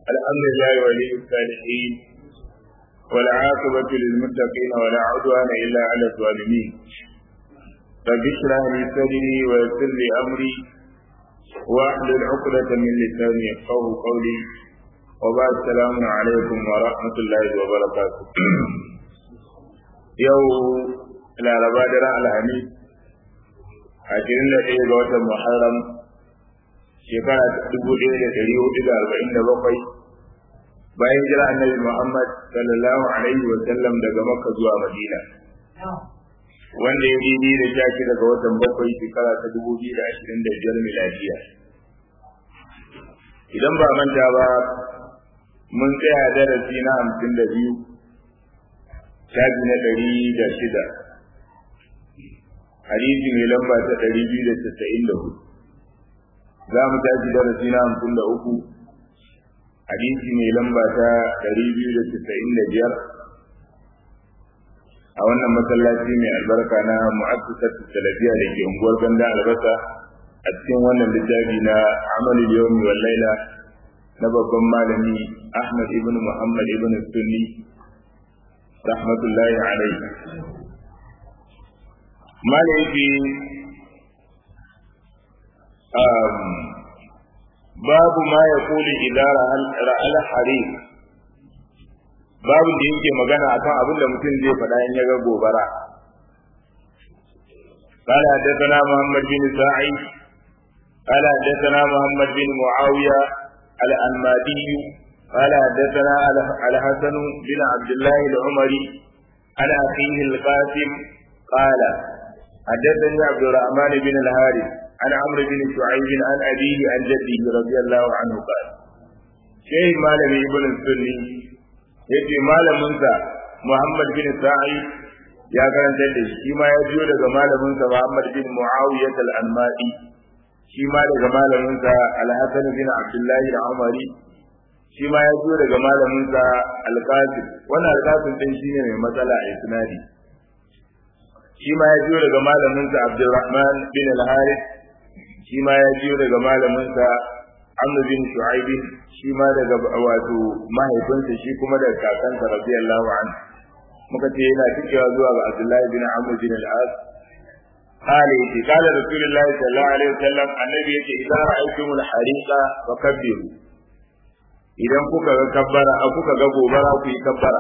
الحمد لله ولي الصالحين والعاقبة للمتقين ولا عدوان إلا على الظالمين رب اشرح لي صدري ويسر لي أمري واحلل عقدة من لساني يفقه قولي وبعد السلام عليكم ورحمة الله وبركاته يوم laraba daren alhamis ashirin da ɗaya ga watan muharram shekara dubu ɗaya da ɗari hudu da arba'in da bakwai bayan jira annabi muhammad sallallahu alaihi wa sallam daga makka zuwa madina wanda ya didi da sha shi daga watan bakwai shekara ta dubu biyu da ashirin da biyar miladiya idan ba manta ba mun tsaya darasi na hamsin da biyu shafi na ɗari da shida hadisi mai lamba ta ɗari biyu da casa'in da hudu za mu tashi darasi na hamsin da uku hadisi mai lamba ta ɗari biyu da casa'in da biyar a wannan masallaci mai albarka na mu'assasar salafiya da ke unguwar ganda albasa a cikin wannan littafi na amalul yawmi wal laila na babban malami Ahmad ibn Muhammad ibn Sunni rahmatullahi alaihi malaiki babu ma ya kuli idara ra'al harim babu da yake magana akan abin da mutum zai faɗa in ya ga gobara قال حدثنا محمد بن سعيد قال حدثنا محمد بن معاوية الأنمادي قال حدثنا الحسن بن عبد الله العمري عن أخيه القاسم قال حدثني عبد الرحمن بن الحارث عن عمرو بن شعيب عن أبيه عن جده رضي الله عنه قال شيخ مالم ابن السني yace malaminsa Muhammad bin Sa'id ya karanta da shi ma ya jiyo daga malaminsa Muhammad bin Muawiyah al-Anmadi shi ma daga malaminsa Al-Hasan bin Abdullah al-Umari shi ma ya jiyo daga malaminsa Al-Qasim wannan Al-Qasim din shine mai matsala a isnadi shi ma ya jiyo daga malaminsa Abdulrahman bin al-Harith shi ma ya jiyo daga malaminsa Amr bin Shu'aib shi ma daga wato mahaifinsa shi kuma daga kakansa radiyallahu anhu muka ce yana cikewa zuwa ga Abdullahi bin Amr bin al-As قال يتي قال رسول الله صلى الله عليه وسلم النبي يتي إذا رأيتم الحريق فكبروا idan kuka ga kabbara a kuka ga gobara ku yi kabbara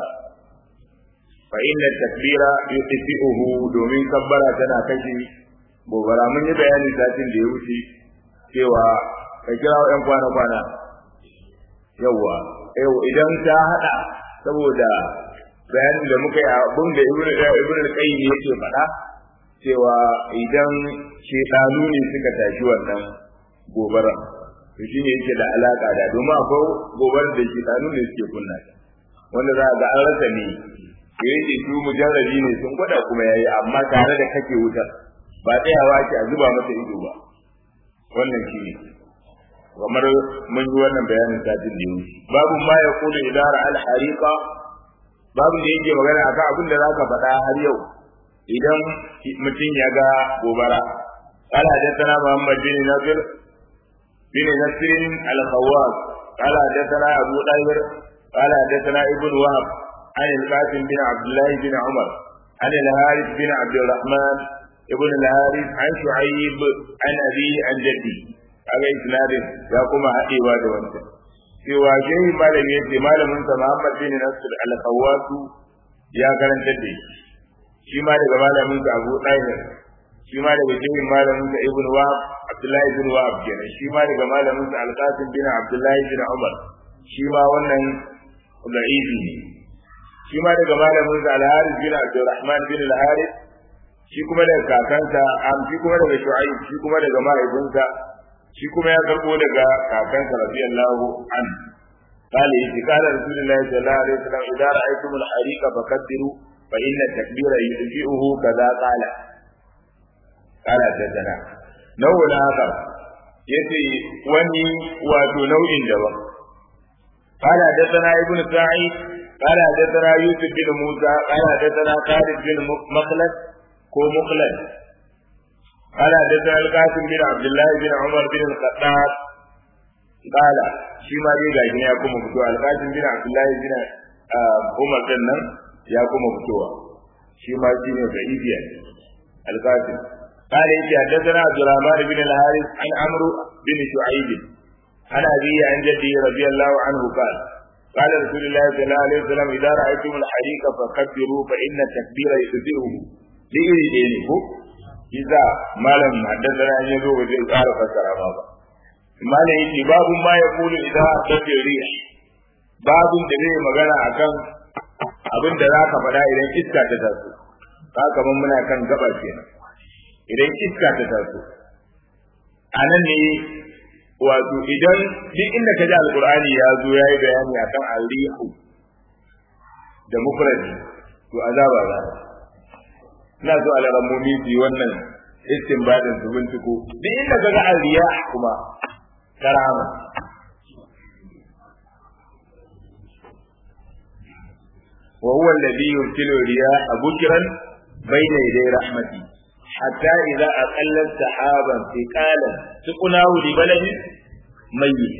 fa inna takbira yutfi'uhu domin kabbara tana kashe gobara mun yi bayani satin da ya wuce cewa ka kira yan kwana kwana yawa yau idan ta hada saboda bayanin da muka yi abun da ibnu ibnu al-qayyim yake faɗa cewa idan shedanu ne suka tashi wannan gobara to shine yake da alaka da domin akwai gobar da shedanu ne suke kunna wanda za ga an rasa ne da yake su mujarrabi ne sun gwada kuma yayi amma tare da kake wutar ba tsayawa ke a zuba masa ido ba wannan shi ne kamar mun yi wannan bayanin satin da yau babu ma ya kula idara al hariqa babu da yake magana akan abin da zaka faɗa har yau idan mutum ya ga gobara قال حدثنا محمد بن نصر بن نصر الخواص قال حدثنا ابو طاهر قال حدثنا ابن وهب عن القاسم بن عبد الله بن عمر عن الحارث بن عبد الرحمن ابن الحارث عن شعيب عن أبيه عن جدي هذا إسناد يا كما حقيوا da wancan cewa shehi malam ya ce malamin sa Muhammad bin Nasir al-Khawwas ya karanta da shi ma daga malamin sa Abu Tahir shi ma daga shehi malamin sa Ibn Wahab Abdullahi bin Wahab kenan shi ma daga malamin sa Al-Qasim bin Abdullahi bin Umar shi ma wannan da'ifi ne shi ma daga malamin sa al-Harith bin Abdurrahman bin al-Harith shi kuma daga kakansa am shi kuma daga Shu'aib shi kuma daga mahaifinsa shi kuma ya karbo daga kakansa radiyallahu an قال إذا قال رسول الله صلى الله عليه وسلم إذا رأيتم الحريق فكبروا فإن التكبير يدفئه كذا قال قال حدثنا نوع آخر يتي وني واتو نوع دبا قال حدثنا ابن سعيد قال حدثنا يوسف بن موسى قال حدثنا خالد بن مخلد كو مخلد قال حدثنا القاسم بن عبد الله بن عمر بن الخطاب qala shi ma dai gashi ya kuma fito alqasim bin abdullahi bin umar din nan ya kuma fitowa shi ma shi ne da ibiya alqasim قال يجي حدثنا عبد الرحمن بن الحارث عن عمرو بن شعيب عن أبيه عن جده رضي الله عنه قال قال رسول الله صلى الله عليه وسلم إذا رأيتم الحريق فكبروا فإن التكبير يكبره لإيه دينه إذا ما لم حدثنا أن يزو وزي قال فسر بابا ما يجي باب ما يقول إذا أتت الريح باب da magana akan abin da za ka faɗa idan iska ta taso ka kamar muna kan gaba kenan idan iska ta taso a nan ne wato idan duk inda ka ji alkur'ani ya zo ya yi bayani akan alihu da mufradi to azaba za ina so alarammomi su yi wannan istinbadin su binciko duk inda ka ga aliya kuma karama وهو الذي يرسل الرياح بكرا بين يدي رحمته حتى إذا أقلت سحابا ثقالا سقناه لبلد ميت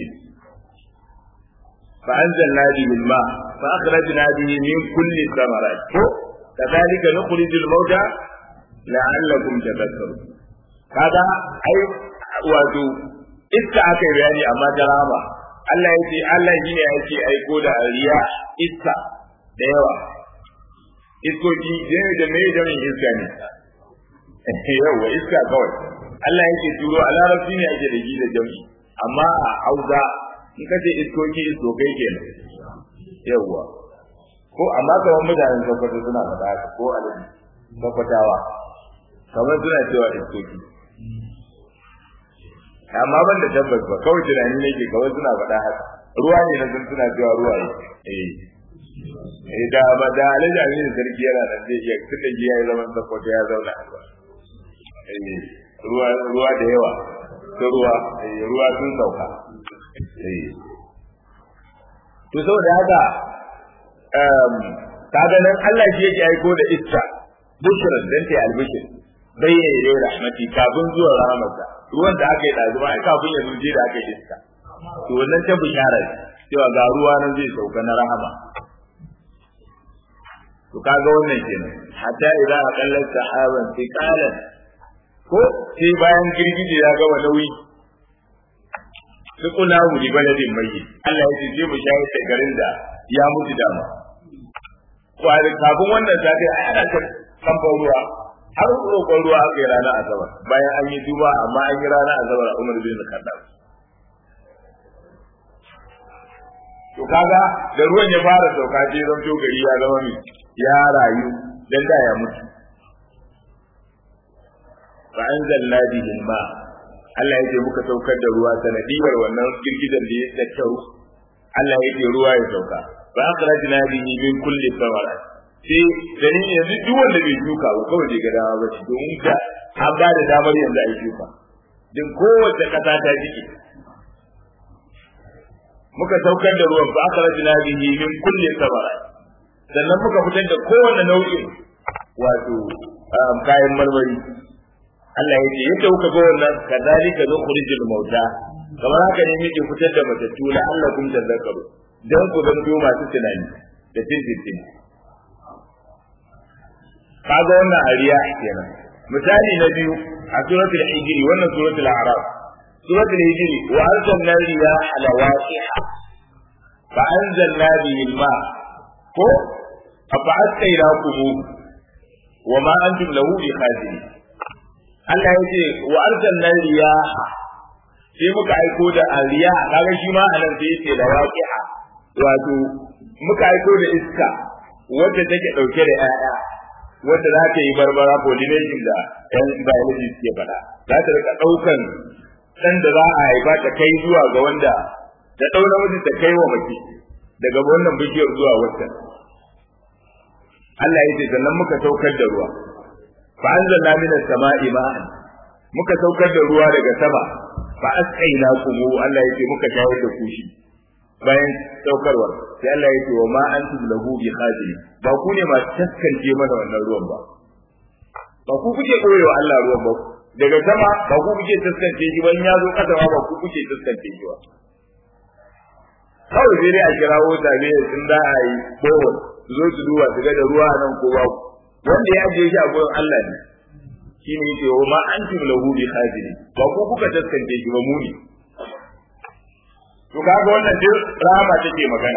فأنزلنا به الماء فأخرجنا به من كل الثمرات كذلك نخرج الموتى لعلكم تذكرون هذا أي wato iska aka yi bayani amma jarama Allah ya ce Allah shi ne yake aiko da riya iska da yawa iskoki da me da me iska ne yawa iska kawai Allah yake turo a larabci ne ake da da jami amma a hausa in kace iskoki iskokai kenan yawa ko amma kamar mutanen sokoto suna faɗa haka ko alaji sokotawa kamar suna cewa iskoki amma ban da tabbas ba kawai tunani ne ke kawai suna faɗa haka ruwa ne na sun suna cewa ruwa ne eh eh da ba da alaji aminu sarki yana nan zai iya tunda ya yi zaman sokoto ya zauna ruwa ruwa da yawa ta ruwa ruwa sun sauka to saboda haka kaga nan Allah shi yake aiko da iska bushran dan ta albishir bayyana da rahmati kafin zuwa rahmatsa ruwan da aka yi dazuma ai kafin ya zuje da aka yi iska to wannan ta bishara cewa ga ruwa nan zai sauka na rahama to kaga wannan kenan hatta idza aqallat sahaban thiqalan ko sai bayan girgije ya gama nauyi sukuna mu di baladin mai Allah ya ce je mu shayar da garin da ya mutu dama kwari kafin wannan safi ai ana ta kamfan ruwa har roƙon ruwa aka yi ranar asabar bayan an yi duba amma an yi ranar asabar a umar bin kaddam to kaga da ruwan ya fara sauka sai zan to gari ya zama mai ya rayu dan da ya mutu fa anzalna bihi ma Allah yake muka saukar da ruwa sanadiyar wannan girgizan da ya tattaru Allah yake ruwa ya sauka fa akhrajna bihi min kulli thamarat sai dani yanzu duk wanda bai shuka ba kawai bai ga dama ba domin da an ba da damar yanzu a yi shuka din kowace kasa ta jike muka saukar da ruwan fa akhrajna bihi min kulli thamarat sannan muka fitar da kowane nau'in wato kayan marmari Allah ya ce yadda kuka ga wannan kadalika nukhrijul mauta kamar haka ne muke fitar da matattu la Allah kun tazakkaru dan ku zanto masu tunani da tintin kaga wannan ariya kenan misali na biyu a suratul hijri wannan suratul a'raf suratul hijri wa arsalna riyaha lawaqiha fa anzalna bihi al-ma ko afa asqaynakum wa ma antum lahu bikhazinin Allah ya ce wa arsalna riyaha sai muka aiko da ariya kaga shi ma anan sai yace da waqi'a wato muka aiko da iska wanda take dauke da 'ya'ya wanda za ta yi barbara pollination da yan biology suke faɗa za ta rika ɗaukan ɗan da za a haifa ta kai zuwa ga wanda ta ɗau namiji ta kai wa mace daga wannan bishiyar zuwa wancan Allah ya ce sannan muka saukar da ruwa fa anzalna minas sama'i ma'an muka saukar da ruwa daga sama fa asqaina kumu Allah ya ce muka shayar da ku shi bayan saukarwar sai Allah ya ce wa ma antum lahu bi khazin ba ku ne masu taskance mana wannan ruwan ba ba ku kuke koyewa Allah ruwan ba daga sama ba ku kuke taskance shi ban ya zo kasa ba ku kuke taskance shi ba kawai sai dai a kira wata ne sun za a yi bohol su zo su duba su ga da ruwa nan ko babu wanda ya je shi a gurin Allah ne shine yake wa ma antum lahu bi khazini ba ku kuka taskance shi ba mu ne to kaga wannan duk rama take magana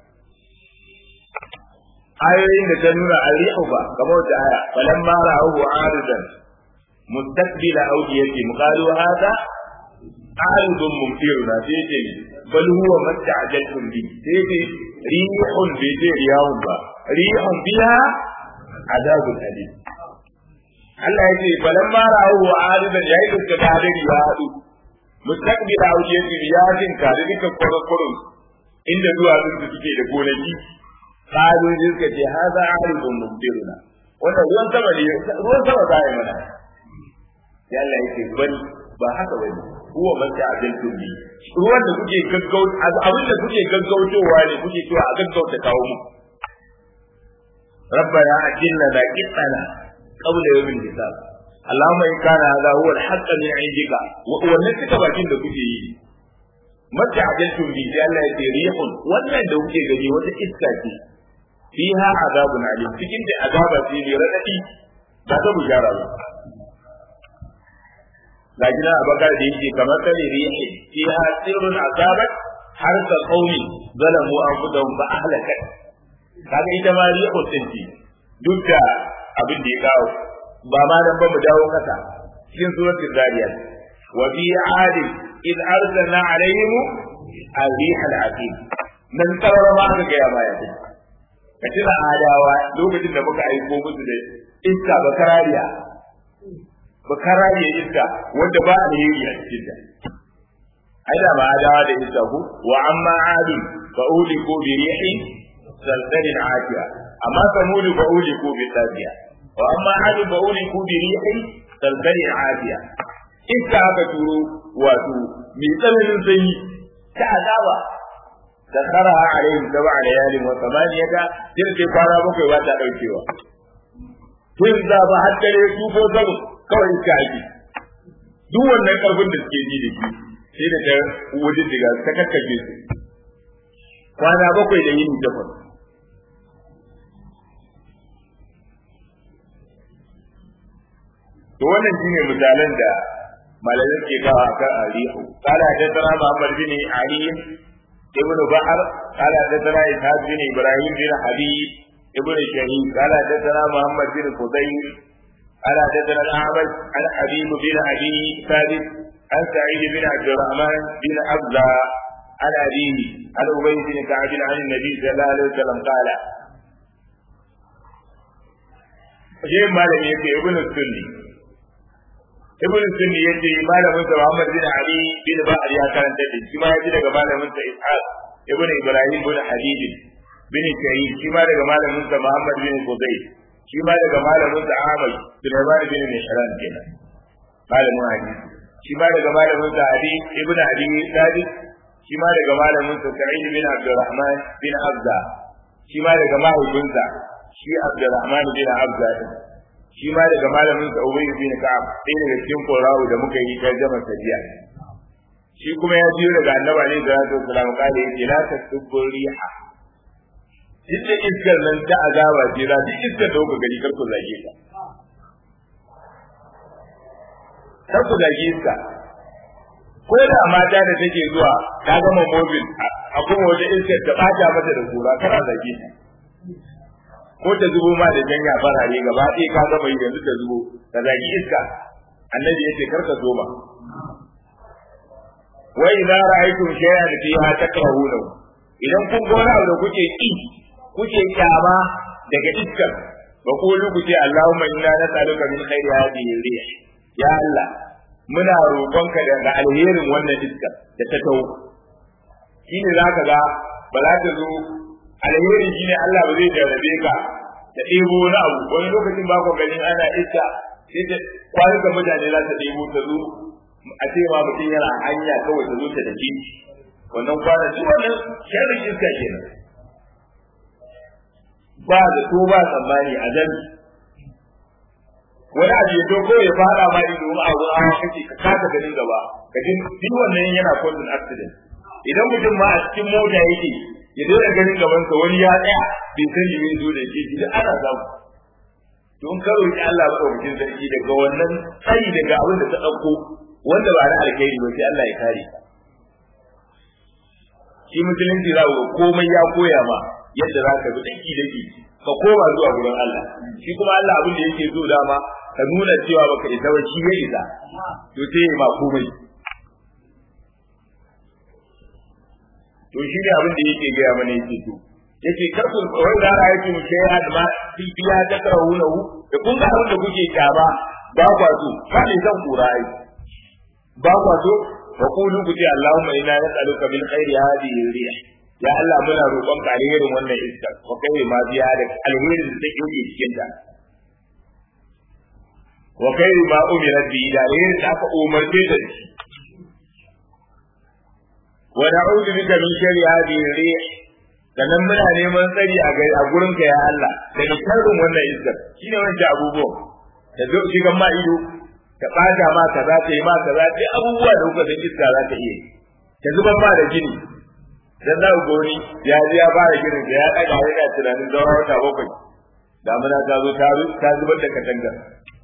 ayoyin da ta nuna arihu ba kamar wata aya falan ma ra'ahu aridan mustaqbila awdiyati muqalu hada aridun mumtiruna sai ce bal huwa masta'jaltum bi sai ce rihun bi ce riyahun ba rihun biha azabun alim Allah ya ce falan ma ra'ahu aridan yayi da ta hadari ya hadu mustaqbila awdiyati riyadin ka da duka kwarkwarun inda zuwa sun suke da gonaki قالوا ذلك هذا عارض ممطرنا wannan ruwan sama ne ruwan sama za yi mana ya Allah yake bal ba haka ba ne huwa man ta abin tumbi ruwan da kuke gaggau abin da kuke gaggautowa ne kuke cewa a gaggauta kawo mu rabbana ajilna da qitana qabla yawmin hisab Allahumma in kana hadha huwa al-haqq min 'indika wannan suka bakin da kuke yi mata ajaltum bi Allah ya ce rihun wannan da kuke gani wata iska ce fiha azabun alim cikin da azaba ce ne radadi ba ta bujara ba lakin a bakar da yake kamar kare rihi fiha sirrun azabat har ka qaumi zalamu anfusahum ba ahlaka kaga ita ma rihun din ce duk da abin da ya kawo ba ma dan ba mu dawo kasa cikin suratul zariyat wa fi adin id arsalna alaihim الريح العقيم من ترى ما aka gaya ma ya ka tuna adawa lokacin da muka aiko musu da iska bakarariya bakarariya iska wanda ba alheri a cikin ta ai da ma adawa da iska ku wa amma adu fa uliku bi rihin salsalin atiya amma samud fa uliku bi tabiya wa amma adu fa uliku bi rihin salsalin atiya iska aka turo wato mai tsananin sanyi ta azaba da kharaha alaihim sab'a layalin wa thamaniyata tilka kwana bakwai ba ta daukewa tun da ba har dare su ko zamu kawai iska ake duk wannan karfin da suke ji da shi sai da ta wajen diga ta kakkace su kwana bakwai da yini takwas to wannan shine misalan da malamai ke kawo akan arihu qala hadathana muhammad bin ali ibn bahr qala hadathana ishaq bin ibrahim bin habib ibn shahid qala hadathana muhammad bin fudayl qala hadathana al-a'maj an habib bin abi thabit an sa'id bin abd الرحمن bin abza عن أبيه عن أبي بن كعب عن النبي صلى الله عليه وسلم قال شيء ما لم يكن ابن السني ibn sunni yace malamin sa Muhammad bin Ali bin Ba'ar ya karanta da shi ma yaji daga malamin sa Ishaq ibn Ibrahim bin Habib bin Kayyim shi ma daga malamin sa Muhammad bin Qudai shi ma daga malamin sa Ahmad Sulaiman bin Mishran kenan malamin hadisi shi ma daga malamin sa Ali ibn Ali Sadiq shi ma daga malamin sa Sa'id bin Abdurrahman bin Abda shi ma daga mahaifinsa shi Abdurrahman bin Abda shi ma daga malamin sa Ubay bin Ka'ab sai daga cikin Qur'ani da muka yi tarjuma jiya. shi kuma ya biyo daga Annabi ne da Rasul sallallahu alaihi wasallam la tasubbu riha ita iskar nan ta azaba ce za ta iskar da kuka gani kar ku zage ta kar ku zage ta ko da mata da take zuwa ta gama mobil a kuma wata iskar ta bata mata da kura kana zage ta ko ta zubo ma da janya farare gaba ɗaya ka gama yi yanzu ta zubo ta zagi iska annabi yace kar ka zo ba wa idza ra'aytum shay'an fiha takrahuna idan kun ga wani abu da kuke ki kuke kyama daga iskar ba ku ku ce Allahumma inna nas'aluka min khairi hadhihi rih ya Allah muna roƙonka daga alherin wannan iskar da ta tawo shine zaka ga ba za ta zo alheri shine Allah ba zai jarrabe ka da ɗebo wani abu wani lokacin ba ku ganin ana iska sai ta kwanuka mutane za ta ɗebo ta zo a ce ma mutum yana hanya kawai ta zo ta dake wannan kwanaki wannan sharrin iska kenan ba da to ba tsammani a jan wani abu ya doko ya fara ma ido a wurin hawa kake ka kasa ganin gaba ka ji duk wannan yana causing accident idan mutum ma a cikin mota yake ya daina ganin gaban sa wani ya tsaya bai san shi bai zo da shi da ana samu don karo ki Allah ba ɗaukakin sarki daga wannan tsayi daga abin da ta ɗauko wanda ba na alkhairi ba sai Allah ya kare ka shi musulunci za ga komai ya koya ma yadda za ka bi daki daki ka koma zuwa gurin Allah shi kuma Allah abin da yake so dama ka nuna cewa baka isa ba shi ya isa to sai ma komai to shi ne abin da yake gaya mana yake to yace kar ku wai da ra yake mu kai had ma fi biya da karahunahu da kun ga abin da kuke kyaba ba kwa so ba ne zan kura ai ba kwa so wa qulu bi allahumma inna nas'aluka min khairi hadhihi rih ya Allah muna roƙon ka alherin wannan iska wa kai ma biya da alherin da take yake cikin ta wa kai ma umira bi da alherin da aka umarce da shi wa na'udhu bika min sharri hadhihi rih sannan muna neman tsari a gari a gurin ka ya Allah daga sharrin wannan iskar shine wancan abubuwan da zo shigan ma ido ta bata ma kaza ta yi ma kaza ta abubuwa da kuka san iska za ta iya ta zuban ma da gini dan za ku goni ya ji ya fara ginin da ya daga yana tunanin zaura wata bakwai damuna ta zo ta zubar da katangar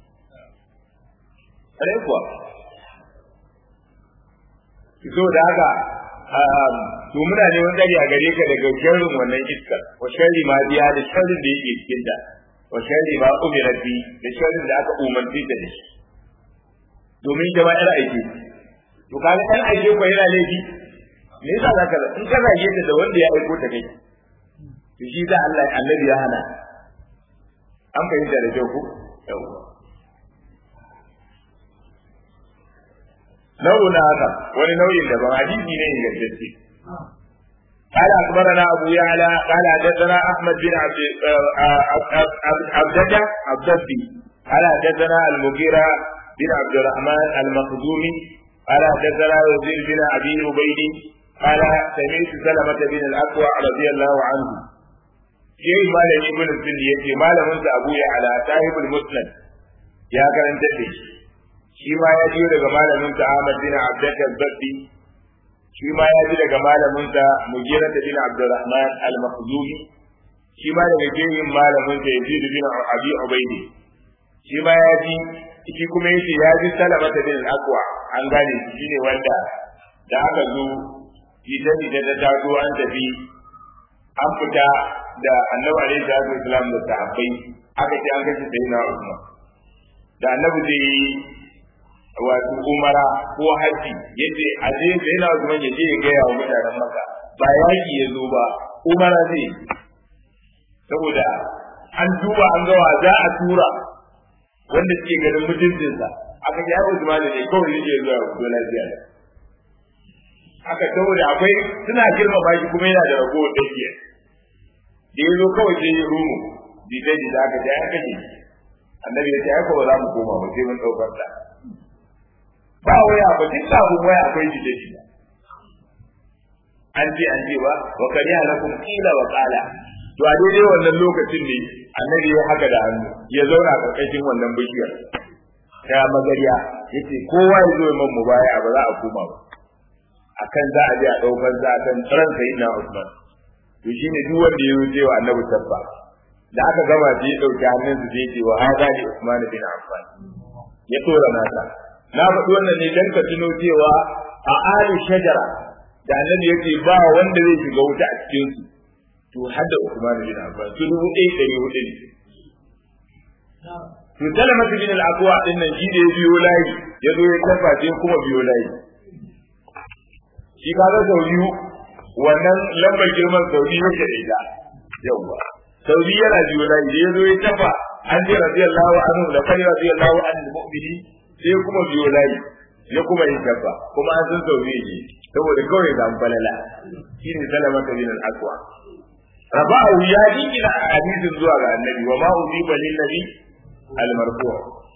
kare kuwa so da haka to muna neman tsari a gare ka daga sharrin wannan iskar wa sharri ma biya da sharrin da yake cikin ta wa sharri ma umira bi da sharrin da aka umarci ta da shi domin jama'ar aiki to kaga dan aike ko yana laifi me yasa zaka in ka zage ta da wanda ya aiko ta kai to shi da Allah annabi ya hana an fahimta da kyau ko yawa nau'u na haka wani nau'in daban hadisi ne ingantacce قال أخبرنا أبو يعلى قال حدثنا أحمد بن عبد عبدة عبدتي قال حدثنا المغيرة بن عبد الرحمن المخزومي قال حدثنا وزير بن أبي عبيد قال سمعت سلمة بن الأكوع رضي الله عنه شيء ما لم يكن السن يأتي ما لم أبو يعلى صاحب المسند يا كرم تدري shi ma ya ji daga malamin ta Ahmad bin Abdul Zabbi shi ma ya ji daga malamin ta Mugira bin Abdurrahman al-Makhzumi shi ma daga jerin malamin ta Yazid bin Abi Ubaidi shi ma ya ji shi kuma yace ya ji Salama bin al-Aqwa an gane shi ne wanda da aka zo ita ita ta taso an tafi an fita da Annabi alaihi salatu wasalam da sahabbai aka ce an kashe sayyidina Usman da Annabi zai wato umara ko haji yace a je da yana zuwa ya je ya gaya wa mutanen maka ba yaki ya zo ba umara zai saboda an duba an ga wa za a tura wanda suke ganin mutuncinsa aka ji abu zuma da ne kawai yake zuwa ko lafiya da haka saboda akwai suna girmama shi kuma yana da ragowar dakiya da ya zo kawai sai ya rumu jita jita aka ji aka ji annabi ya ce ai ko ba za mu koma ba sai mun ɗaukar ta ba waya ba duk sabon waya akwai shi da shi an ce an ce ba wa kari halakum qila wa qala to a daidai wannan lokacin ne annabi ya haka da hannu ya zauna karkashin wannan bishiyar ta magariya yace kowa ya zo man mubaya ba za a koma ba akan za a je a daukar za a kan tsaron sai na Usman to shine duk wanda ya wuce wa annabi tabba da aka gama sai ya dauki hannun su sai ya ce wa hada li Usman bin Affan ya tora nasa na faɗi wannan ne dan ka tuno cewa a ali shajara da annabi yake ba wanda zai shiga wuta a cikin su to hadda Uthman bin Affan su dubu ɗaya ɗari hudu ne to Salama bin al-Aqwa din nan shi da ya biyo layi ya zo ya kafa sai kuma biyo layi shi kaga sau biyu wannan lambar girman sau biyu yake da ita yawwa sau biyu yana biyo layi da ya zo ya kafa an ce radiyallahu anhu da kai radiyallahu anhu mu'mini sai kuma biyo layi ya kuma yin kafa kuma an san sau biyu ne saboda kawai da balala shi ne Salama bin al-Aqwa رفعه يا دينا حديث zuwa ga annabi wa ma udiba lin nabi al marfu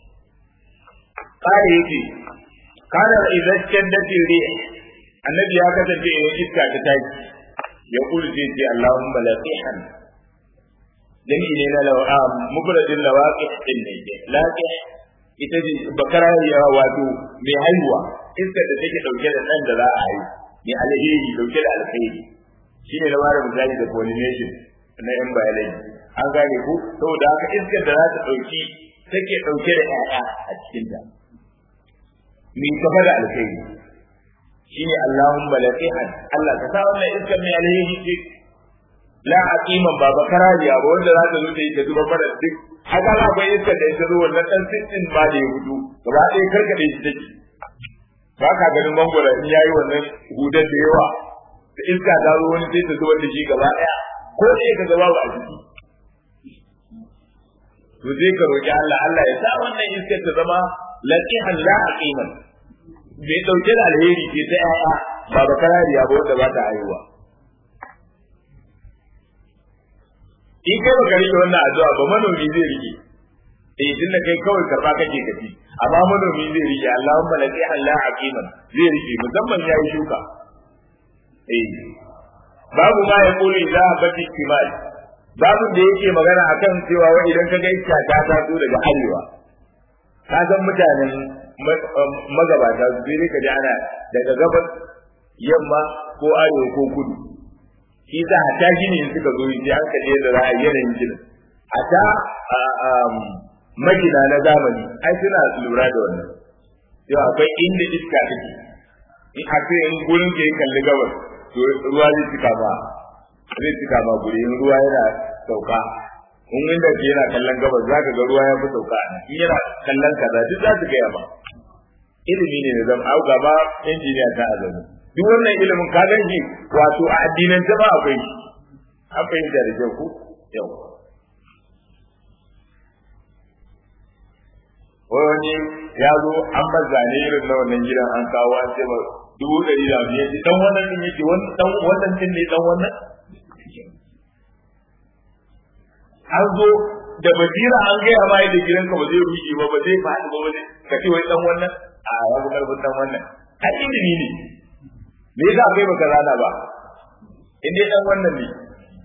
kai yake kana idan shaddat rih annabi ya kasance idan iska ta tashi ya kulu sai ce allahumma laqihan dan ne na lawam mubradin lawaqih din ne laqih ita ce bakara ya wato mai haihuwa iska da take dauke da dan da za a haihu mai alheri dauke da alkhairi shine na bada misali da pollination na yan biology an gane ku saboda haka iskar da za ta dauki take dauke da ƴaƴa a cikin ta mai kafa da alkhairi shine Allahumma laqihan Allah ka sa wannan iskar mai alheri ce la aqiman ba bakarariya ba wanda za ta zo ta yi ta zuba fara duk haka za akwai iskar da ita zo wannan dan sittin ba da ya gudu gaba ɗaya karkade shi take ba ka ganin mangwara in yayi wannan hudar da yawa da iska ta zo wani sai ta zubar da shi gaba ɗaya ko sai ka gaba ba a ciki to sai ka roki Allah Allah ya sa wannan iskar ta zama laqihan la aqiman bai dauke da alheri ce ta yaya ba bakarariya ba wanda ba ta haihuwa in kai baka rike wannan addu'a ba manomi zai rike eh tunda kai kawai karba kake kaci amma manomi zai rike Allahumma laqi Allah aqiman zai rike musamman yayi shuka eh babu ma ya kuli idza habati kimal babu da yake magana akan cewa wa idan ka ga iska ta taso daga arewa ka san mutanen magabata su sai ka ji ana daga gabas yamma ko arewa ko kudu shi za a ta gini in suka zo sai an kaje da ra'ayi yanayin ginin a ta magina na zamani ai suna lura da wannan yau akwai inda iska take in a ce in gurin ke kalli gabas to ruwa zai cika ba zai cika ba guri in ruwa yana sauka in inda ke yana kallon gabas za ka ga ruwa ya fi sauka in yana kallon kaza duk za su gaya ba ilimi ne da zama au gaba injiniya ta azami duk wannan ilimin ka gan shi wato a addinan ta ba akwai shi an fahimta da kyau ku yau wani ya zo an ba zane irin na wannan gidan an kawo an ce dubu ɗari da biyar ce dan wannan din yake dan wannan din ne dan wannan an zo da basira an gaya ma yadda gidanka ba zai ruɗe ba ba zai faɗi ba ba zai ka ce wai dan wannan a ya fi karfin dan wannan a ilimi ne me yasa kai baka rana ba in dai dan wannan ne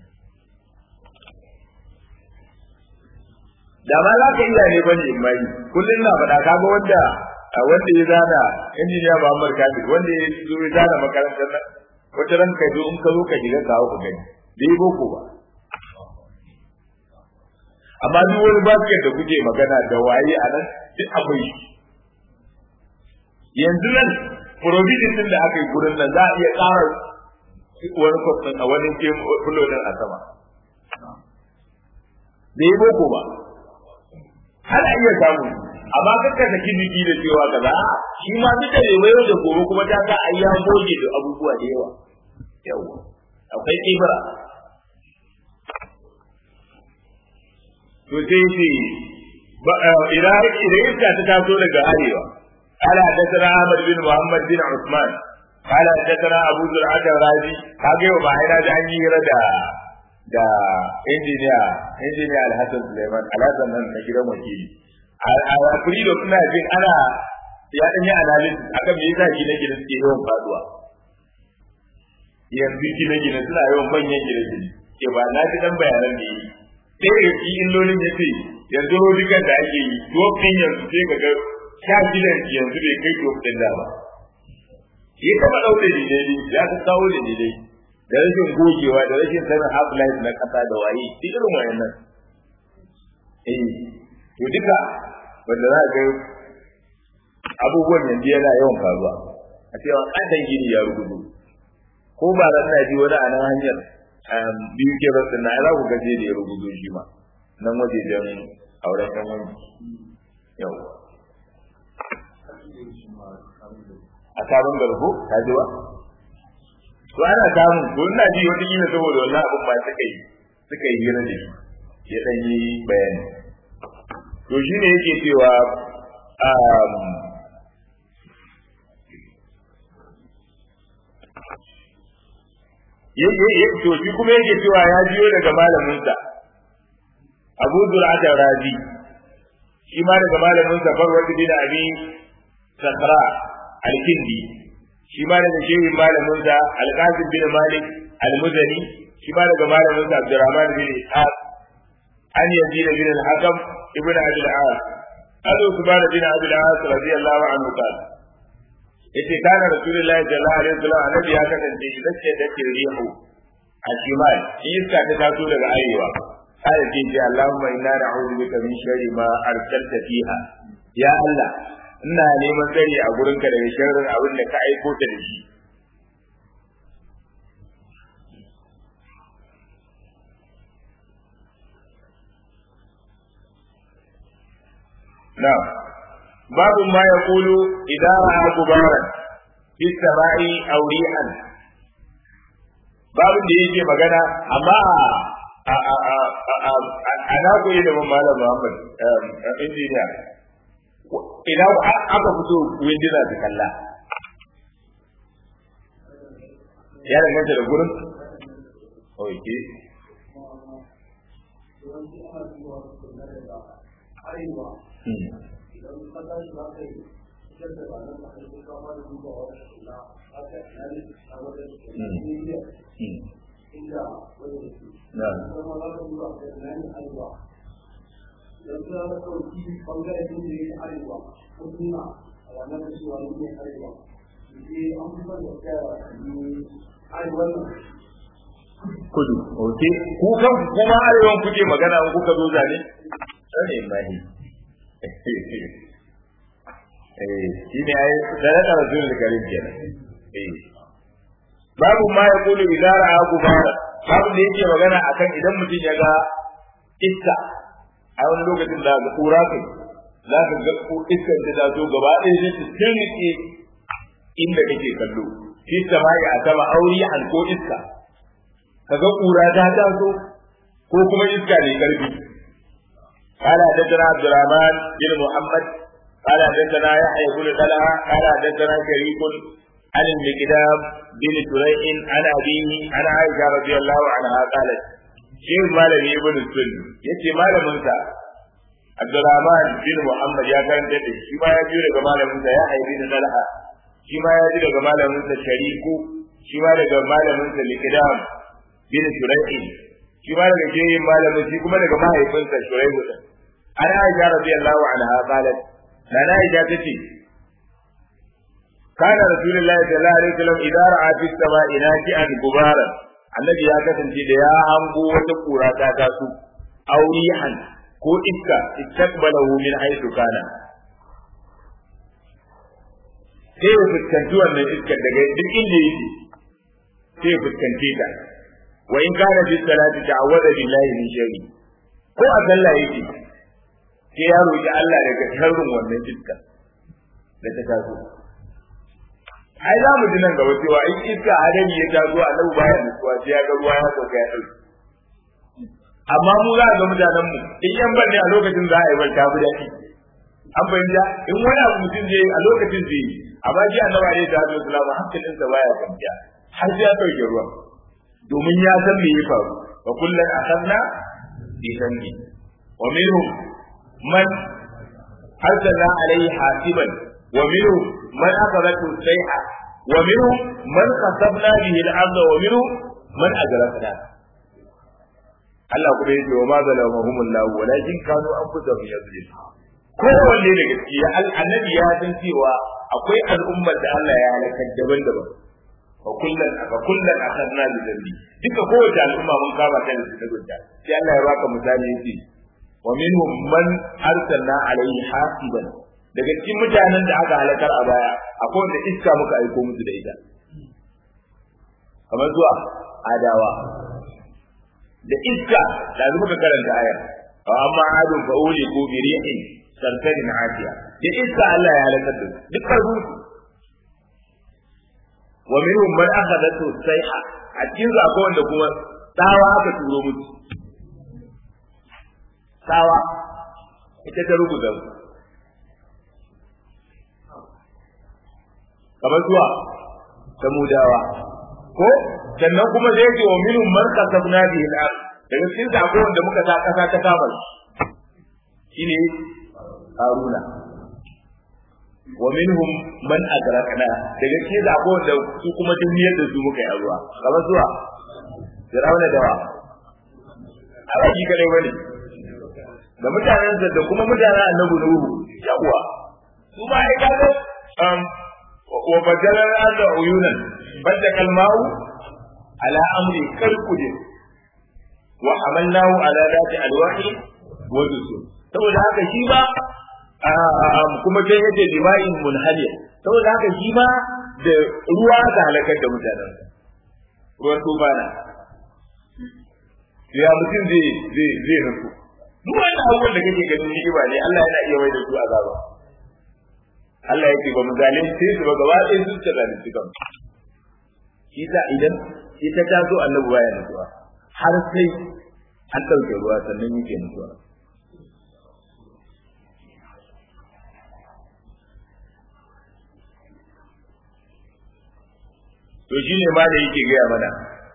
da ma za ka iya ne bane in mai kullun na faɗa ka ga wanda wanda ya zana injiniya Muhammad Kabir wanda ya zo ya zana makarantar nan wata ran ka zo in ka zo ka shiga kawo ka gani bai boko ba amma duk wani basket da kuke magana da waye a nan duk akwai shi yanzu nan provision din da aka yi gurin nan za a iya ƙara wani kwafin a wani fulo din a sama bai boko ba ana iya samu amma kakka saki jiki da cewa kaza shi ma duk da bai da gobe kuma ta sa ai ya goge da abubuwa da yawa yawa akwai kibra to sai ce idan idan iska ta taso daga arewa قال حدثنا احمد بن محمد بن عثمان قال حدثنا ابو زرعه الرازي kage ba ina da an yi da da injiniya injiniya alhassan suleiman alhassan nan na gidan wakili a kuri da suna jin ana ya dan yi analysis akan me yasa gine gine suke yawan faduwa yanzu gine gine suna yawan manyan gine gine ke ba na ji dan bayanan da yi sai da shi illolin ya ce yanzu rodikan da ake yi dokin yanzu sai ga ga sha gidan yanzu bai kai dokin da ba ya taba ɗauke da ne ya ta kawo da ne da rashin gogewa da rashin sanin half life na kasa da waye duk irin wayannan eh to duka wanda za ga abubuwan yanzu yana yawan faruwa a cewa kadan gini ya rugudu ko ba ran na ji wani a nan hanyar biyu ke rasu na za ku gaje da ya rugudu shi ma nan waje don auren yan wani yau a sabon garbo ta ji ba to ana samun ko ina ji wata kila saboda wannan abin ba suka yi suka yi hira da shi ya dan yi bayani to shine yake cewa um to shi kuma yake cewa ya jiyo daga malaminsa Abu Zur'ata Razi shi ma daga malaminsa Farwad bin Abi Sakra al-Kindi shi ma daga shehin malamin sa Al-Qasim bin Malik Al-Muzani shi ma daga malamin sa Abdurrahman bin Ishaq an Yazid bin Al-Hakam ibn Abi Al-As Abu Subhan bin Abi Al-As radiyallahu anhu qala yace kana rasulullahi sallallahu alaihi wasallam annabi ya kasance idan ce da ke rihu a shimal iska ta taso daga arewa sai ce ce Allahumma inna na'udhu bika min sharri ma arsalta fiha ya Allah ina neman tsari a gurinka daga sharrin abin da ka aiko ta da shi نعم باب ما يقول إذا رأى غبارا في السماء أو ريحا باب da yake magana amma a na koyi da malam Muhammad injiniya idan aka fito windina su kalla ya danganta da gurin ok kudu ok ku kan kuma arewan kuke magana in kuka zo zane sani mahi eh shi ne ai sadaka rasul karim kenan eh babu ma ya kulu idza ra'a gubara babu da yake magana akan idan mutum ya ga iska a wani lokacin da ga kura kai za ka ga iskar da ta zo gaba ɗaya ne ta tirnike inda kake kallo fi samai a sama auri an ko iska kaga kura ta taso ko kuma iska ne karfi قال حدثنا عبد الرحمن بن محمد قال حدثنا يحيى بن طلحه قال حدثنا شريك عن المقدام بن سريع عن ابيه عن عائشه رضي الله عنها قالت شيخ مالك ابن السن يتي مالك منسى عبد الرحمن بن محمد يا كان تدي shi ma ya biyo daga malamin sa ya haibi da talha shi ma ya ji daga malamin sa shariku shi ma daga malamin sa likidam bin shurai'in shi ma daga shehin malamin shi kuma daga mahaifinsa shurai'u din an aisha radiyallahu anha qalat na aisha tace kana rasulullahi sallallahu alaihi wasallam idan ra'a fi sama'i naji'an gubaran annabi ya kasance da ya hango wata kura ta taso aurihan ko iska istaqbalahu min haythu kana sai ya fuskanci wannan iskar daga duk inda yake sai ya fuskance ta wa in kana fi salati ta'awwada billahi min sharri ko a sallah yake sai ya roki Allah daga sharrin wannan iska da ta taso ai za mu ji nan gaba cewa in iska hadari ya taso a nan bayan nutsuwa sai ya ga ruwa ya sauka ya dauki amma mu za ga mutanen mu in yan ban ne a lokacin za a yi bar tafi daɗi an fahimta in wani abu mutum zai yi a lokacin zai yi amma ji annabi alaihi salatu wasallam hankalinsa baya kwanciya har sai ya sauke ruwan domin ya san me ya faru wa kullun akhadna bi dhanbi wa minhum man arsalna alayhi hasiban wa minhum man akhadhathu sayha wa minhum man khasabna bihi al-ardh wa minhum man ajrafna Allah kuma yake wa ma zalamahum Allah walakin kanu anfusahum yazlimun kowanne da gaskiya annabi ya san cewa akwai al'ummar da Allah ya halakar daban-daban fa kullun fa kullun akhadna bi dhanbi duka kowace al'umma mun kama ta da zunubinta sai Allah ya baka misali yace wa minhum man arsalna alayhi hasiban daga cikin mutanen da aka halakar a baya akwai wanda iska muka aiko musu da ita kamar zuwa adawa da iska da muka karanta aya amma adun fa uli ko bi rihin sarkarin afiya da iska Allah ya halakar da su duk karbu wa minhum man akhadathu sayha a cikin su akwai wanda kuma tsawa aka turo musu tsawa ita ta rubuta su kamar zuwa samudawa ko sannan kuma zai ce wa minhum man kasabna bihi al-ard daga cikin su akwai wanda muka sa kasa ta kama shine haruna wa minhum man agrakna daga cikin da akwai wanda su kuma duniyar da su muka yi ruwa kamar zuwa Firawuna da wa a baki kadai bane da mutanen da kuma mutanen annabi Nuhu yawa su ba ai kaga um wa badala al-arda uyunan badda kalmau ala amri kalkudin wa hamalnahu ala dati alwahi wa dusur saboda haka shi ba kuma sai yace dima'in munhaliya saboda haka shi ma da ruwa ta halakar da mutanen ruwan tubana ya mutum zai zai zai nufu duk wannan abubuwan da kake ganin ni'ima ne Allah yana iya mai da su azaba Allah yake ba mu zalunci su ba gaba ɗaya su ta zalunci kan shi sa idan ita ta zo annabi baya nutsuwa har sai an ɗauke ruwa sannan yake nutsuwa to shine ma da yake gaya mana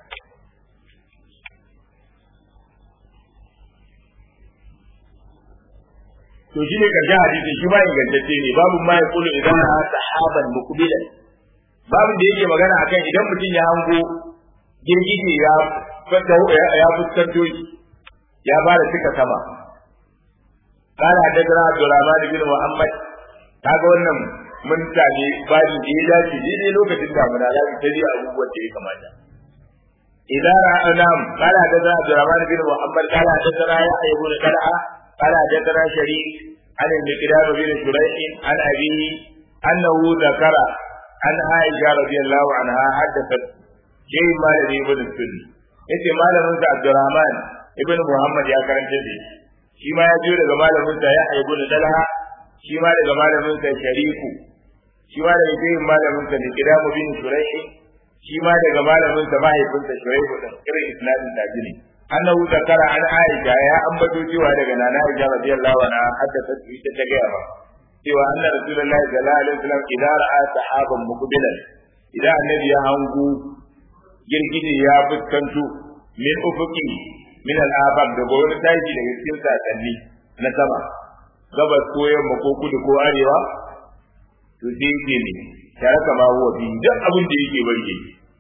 to shi ne karshen hadisin shi ma ingantacce ne babu ma ya kulu idan na sahaban muqbilan babu da yake magana akan idan mutum ya hango girgije ya ya fuskanto shi ya fara cika sama قال حدثنا عبد الرحمن بن محمد kaga wannan mun tane babu da ya dace daidai lokacin damuna za su tabi abubuwan da ya kamata idan ra'anam قال حدثنا عبد الرحمن بن محمد قال حدثنا يحيى بن طلحه قال حدثنا شريك عن المقدار بن شريح عن أبيه أنه ذكر عن عائشة رضي الله عنها حدثت شيء ما لدي ابن السن yace malamin sa Abdurrahman ibn Muhammad ya karanta da shi ma ya jiyo daga malamin sa ya ibn Dalha shi ma daga malamin sa Shariku shi ma daga jiyin malamin sa Miqdam bin Shuraih shi ma daga malamin sa mahaifinsa Shuraih din irin isnadin tajini annahu zakara an aisha ya ambato cewa daga nana aisha radiyallahu anha haddathat ita ta gaya ba cewa anna rasulullahi sallallahu alaihi wasallam idan ra'a sahaban muqbilan idan annabi ya hangu girgije ya fuskanto min ufuqi min al-abab da wani tashi daga cikin sasanni na sama gabas ko yamma ko kudu ko arewa to sai yake ne tare kama huwa bi duk abin da yake barke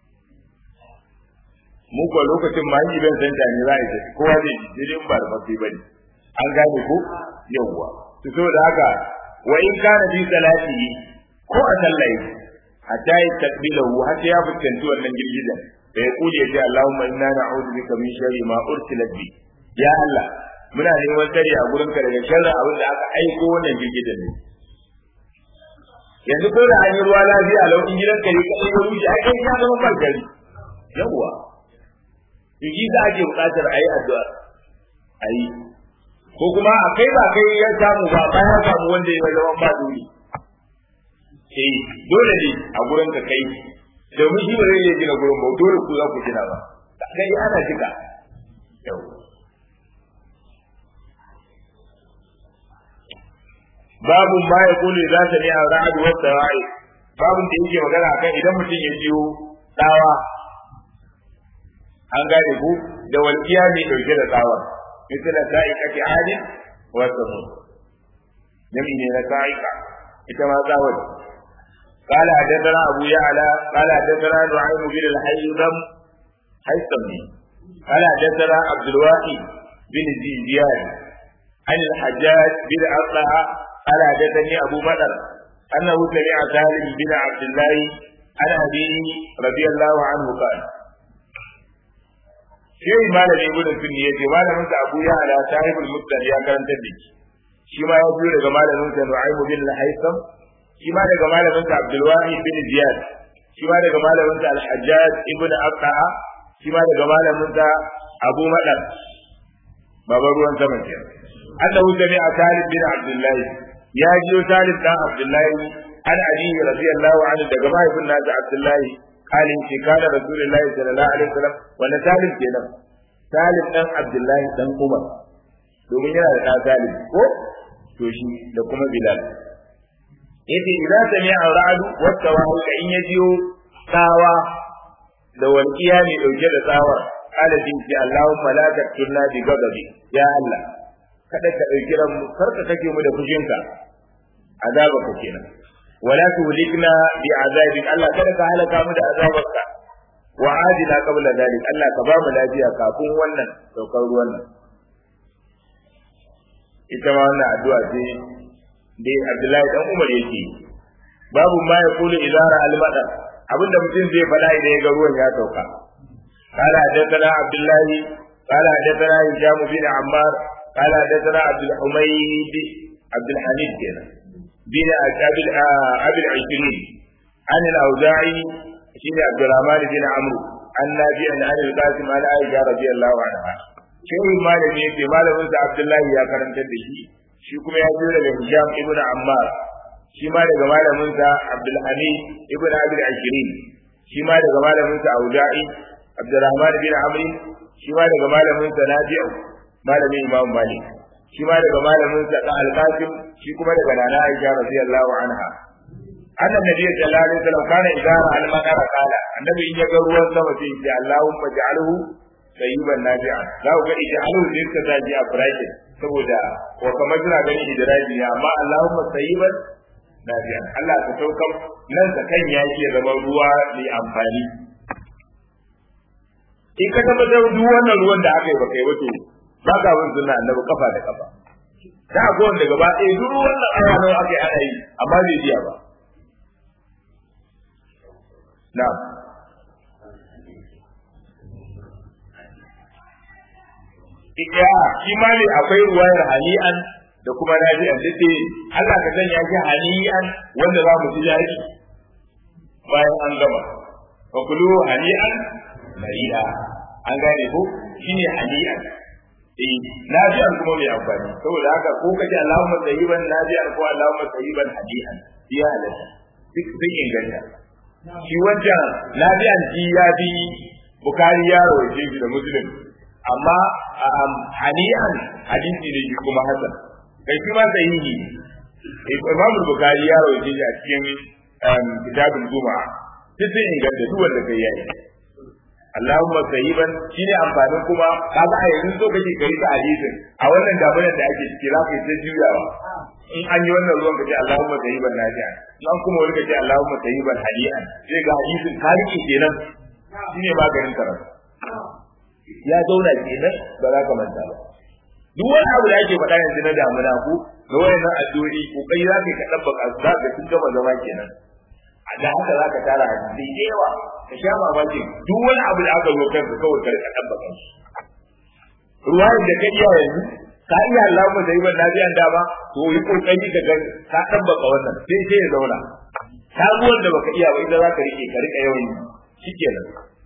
mu ko lokacin ma yi ban san ne za a yi kowa ne dai ba da mafi bane an gane ko yawwa to saboda haka wa in kana bi salati ko a sallai hatta ya takbilahu hatta ya fuskanci wannan girgizan da ya kuje ya ce Allahumma inna na'udhu bika min sharri ma ursilat bi ya Allah muna neman tsari a gurinka daga sharrin abin da aka aiko wannan girgizan ne yanzu ko da an yi ruwa lafiya lauƙin gidanka ne kaɗai ya wuce ai kai ya zama ban gari yawwa yi za a ke buƙatar a yi addu'a a yi ko kuma a kai ba kai ya samu ba ba ya samu wanda ya zama ba dole eh dole ne a gurin ka kai domin shi ba zai iya gina gurin ba dole ku za ku gina ba kai ana jika yau babu ma ya kule za ta ne a ra'adu wata ra'i babun da yake magana akan idan mutum ya biyo tsawa an gane ku da walƙiya mai ɗauke da tsawa misala sa'ika fi adin wa samud jami ne na sa'ika ita ma tsawar قال حدثنا أبو يعلى قال حدثنا نعيم بن الحيثم حيثمي قال حدثنا عبد الواحد بن زياد عن الحجاج بن أطلع قال حدثني أبو بدر أنه سمع سالم بن عبد الله عن أبيه رضي الله عنه قال shehi malami ibn sunni yace malamin sa Abu Ya'la sahibul musnad ya karanta da shi shi ma ya biyo daga malamin sa Nu'aym bin al-Haytham shi ma daga malamin sa Abdul Wahid bin Ziyad shi ma daga malamin sa Al-Hajjaj ibn Aqta'a shi ma daga malamin sa Abu Madar baba ruwan sama ke annahu sami'a Talib bin Abdullah ya jiyo Talib dan Abdullah an Ali radiyallahu anhu daga mahaifin nasa Abdullah halin ce kana rasulullahi sallallahu alaihi wasallam wanda talib kenan talib dan abdullahi dan umar domin yana da ɗa talib ko to shi da kuma bilal yace idza sami'a ra'du wa tawahu ka in yajiyo tsawa da walqiya ne dauke da tsawar qala din ki allahumma la taqtulna bi ghadabi ya allah kada ka dauki ran mu karka kake mu da fushinka azaba ka kenan ولا تهلكنا بعذابك الله kada ka halaka mu da azabarka wa adina qabla dalik Allah ka ba mu lafiya kafin wannan saukar ruwan nan ita ma wannan addu'a ce dai Abdullahi dan Umar yake babu ma ya kulu idara al-madar abinda mutum zai faɗa idan ya ga ruwan ya sauka قال حدثنا عبد الله قال حدثنا هشام بن عمار قال حدثنا عبد الحميد عبد الحميد كده بن ابي ابي العشرين عن الاوزاعي شين عبد الرحمن بن عمرو عن نافع عن القاسم عن عائشه رضي الله عنها shehin malami yake malamin sa Abdullahi ya karantar da shi shi kuma ya zo daga Hisham ibn Ammar shi ma daga malamin sa Abdul Hamid ibn Abi al-Ashirin shi ma daga malamin sa Auza'i Abdurrahman bin Amr shi ma daga malamin sa Nafi'u malamin Imam Malik shi ma daga malamin sa Al-Qasim shi kuma daga Nana Aisha radiyallahu anha anna nabiy sallallahu alaihi wasallam kana idara al-madara qala annabi in ya ga ruwan sama sai ya Allahumma ja'alhu sayyiban nafi'a za ku ga ij'alhu din ka taji a bracket saboda ko kamar suna ganin idraji ne amma Allahumma sayyiban nafi'a Allah ka saukar nan da kan yaki ya zama ruwa mai amfani in ka tabbatar duk wannan ruwan da aka yi baka yi wato ba ka bin sunna annabi kafa da kafa da akwai wanda gaba ɗaya duk wannan aya nawa aka yi ana yi amma bai biya ba na'am Ika shi ma ne akwai ruwayar hani'an da kuma nafi'an da ce Allah ka sanya shi hani'an wanda za mu ji daɗi bayan an gama fa kulu hani'an mari'a an gane ko shine hani'an eh nafi'an kuma mai amfani saboda haka ko kace Allahumma tayyiban nafi'an ko Allahumma tayyiban hani'an ya halatta duk sun inganta shi wancan nafi'an shi ya bi bukari ya rawaje shi da muslim amma hani'an hadisi ne shi kuma hasan kai shi ma sahihi Imam Bukhari ya rawaje shi a cikin kitabul Juma'a duk sun inganta duk wanda kai yayi Allahumma sayyiban shine amfanin kuma kaga a yanzu so kake kai ta hadisin a wannan dabarar da ake ciki za ka yi ta juyawa in an yi wannan ruwan kace Allahumma sayyiban nafi'a nan kuma wani kace Allahumma sayyiban hadi'an sai ga hadisin ka rike kenan shine maganin karatu ya zauna kenan ba za ka manta ba duk wani abu da ake faɗa yanzu na damuna ko da wayannan addu'o'i kokari za ka yi ka ɗabbaka su za ka sun gama zama kenan a da haka za ka tara hadisi da yawa ka sha mamaki duk wani abu da aka zo kanka kawai ka rika ɗabbaka shi ruwayar da ka iya yanzu ka iya Allah mu da yiban nabiyan dama to yi kokari ka ga ka ɗabbaka wannan sai sai ya zauna sabuwar da baka iya ba ita za ka rike ka rika yawan yi shikenan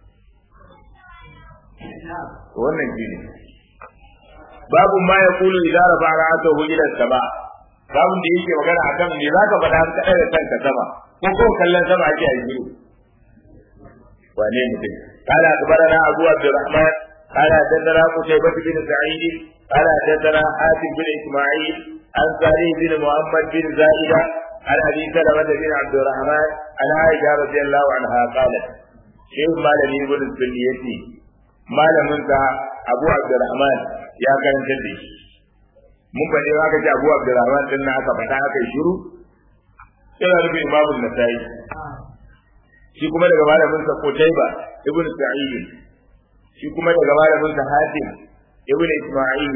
wannan shi ne babu ma ya kulu idan rafa ra'atahu ila sama babun da yake magana akan me zaka faɗa ka ɗaga kanka sama ko ko kallon sama ake a yi wane mutum قال أخبرنا أبو عبد الرحمن قال حدثنا قتيبة بن سعيد قال حدثنا حاتم بن إسماعيل عن صالح بن محمد بن زائدة عن أبي سلمة بن عبد الرحمن عن عائشة رضي الله عنها قالت شيخ مالك بن السنيتي malamin sa Abu Abdurrahman ya karanta da shi mun faɗi aka ce Abu Abdurrahman din na aka faɗa aka yi shiru sai da rubi Imam Nasa'i shi kuma daga malamin sa Qutayba ibn Sa'id shi kuma daga malamin sa Hatim ibn Isma'il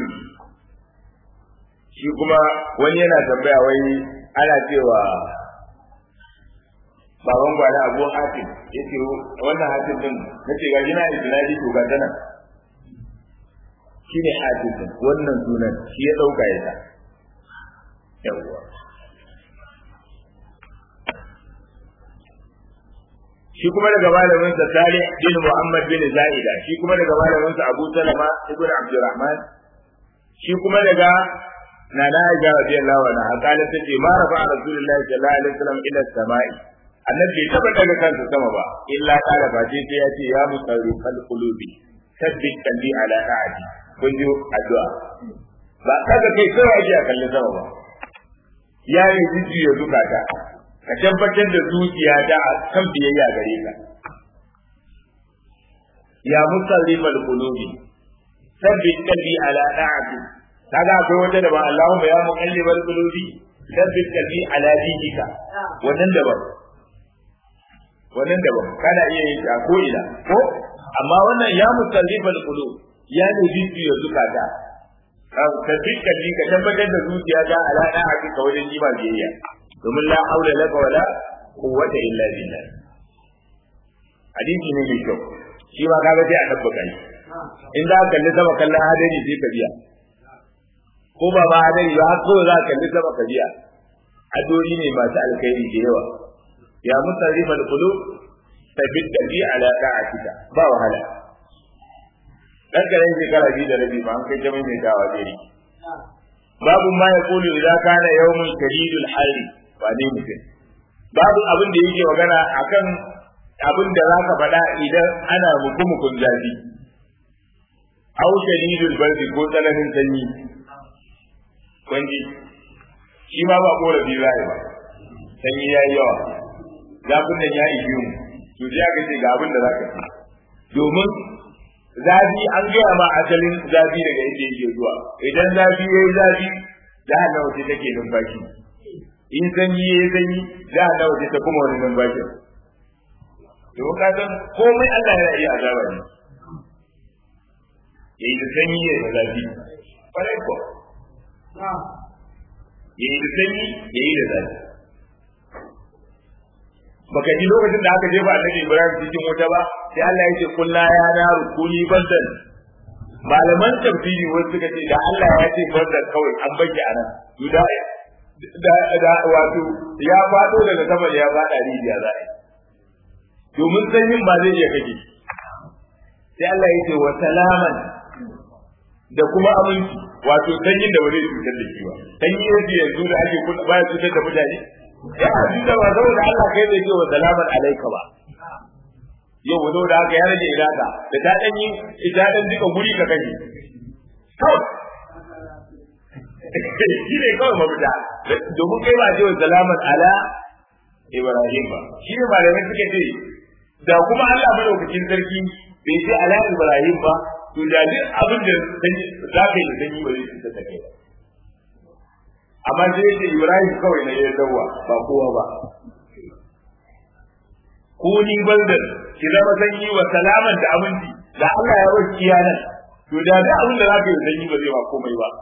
shi kuma wani yana tambaya wai ana cewa baban gwada abu hatim ya ce wannan hatim din na ce gaji na isnadi to ga tana shi ne hatim din wannan sunan shi ya dauka ya ta yawwa shi kuma daga malamin sa Salih bin Muhammad bin Zaida shi kuma daga malamin sa Abu Salama ibn Abdurrahman shi kuma daga Nana Aisha radiyallahu anha kala tace ma rafa Rasulullahi sallallahu alaihi wasallam ila samai annabi bai taba daga kansa sama ba illa kala ba sai sai ya ce ya musarru kal qulubi sabbit qalbi ala ta'ati kun ji addu'a ba kaga kai kawai ake a kallon sama ba ya yi jiji ya zukata ka tabbatar da zuciya ta a kan biyayya gare ka ya musarrifal qulubi sabbit qalbi ala ta'ati kaga akwai wata da ba Allahumma ya muqallibal qulubi sabbit qalbi ala dinika wannan da ba wannan daban kana iya yin ta ko ina ko amma wannan ya musallifal qulub ya ne bibi ya zukata ka dukkan ka tabbatar da zuciya ta ala da hakika wajen jima biyayya domin la haula laka wala quwwata illa billah hadisi ne mai kyau shi ma kaga sai a tabbata shi in za ka kalli sama kallon hadari sai ka biya ko ba ma hadari ba har kawai za ka kalli sama ka biya adori ne masu alkhairi da yawa ya musarrifa al-qulub tabbit bi ala ta'atika ba wahala dan karen shekara biyu da rabi ba an kai jami'in mai dawa jeri babu ma ya kulu idan kana yawmun shadidul harri ba ne mutum babu abin da yake magana akan abin da za ka faɗa idan ana mukumukun zafi au shadidul bardi ko tsananin sanyi kwanji shi ma ba korafi za ba sanyi ya yi yawa zafin nan ya ishe mu to sai aka ce ga abin da za ka ci domin zafi an gaya ma asalin zafi daga inda yake zuwa idan zafi ya yi zafi jahannama ce take numfashi in sanyi ya yi sanyi jahannama ce ta kuma wani numfashin domin ka san komai Allah yana iya azaba ne ya yi da sanyi ya yi da zafi kwarai ko ya yi da sanyi ya yi da zafi baka ji lokacin da aka jefa annabi Ibrahim cikin wuta ba sai Allah ya ce kullu ya naru kuni bandan malaman tafsiri wasu suka ce da Allah ya ce bandan kawai an baki anan to da da da wato ya fado daga sama ya fada rijiya za a domin sanyin ba zai iya kake sai Allah ya ce wa salaman da kuma aminci wato sanyin da ba zai cutar da shi ba sanyi yake yanzu da ake baya cutar da mutane ya abin da ba saboda Allah kai zai ce wa salaman alaika ba yau wato da haka ya rage iraka da ta dan yi ita dan duka guri ka kashe kawai shi ne kawai mafita domin kai ba ce wa salaman ala Ibrahim ba shi ne malamai suka ce da kuma Allah madaukakin sarki bai ce ala Ibrahim ba to da duk abin da za ka yi da sanyi ba zai cutar da kai ba amma sai yake Ibrahim kawai na ya dawa ba kowa ba kuni bandan ki zama sanyi wa salaman da aminci da Allah ya bar kiyanan to da da abin da zaka yi sanyi ba zai ba komai ba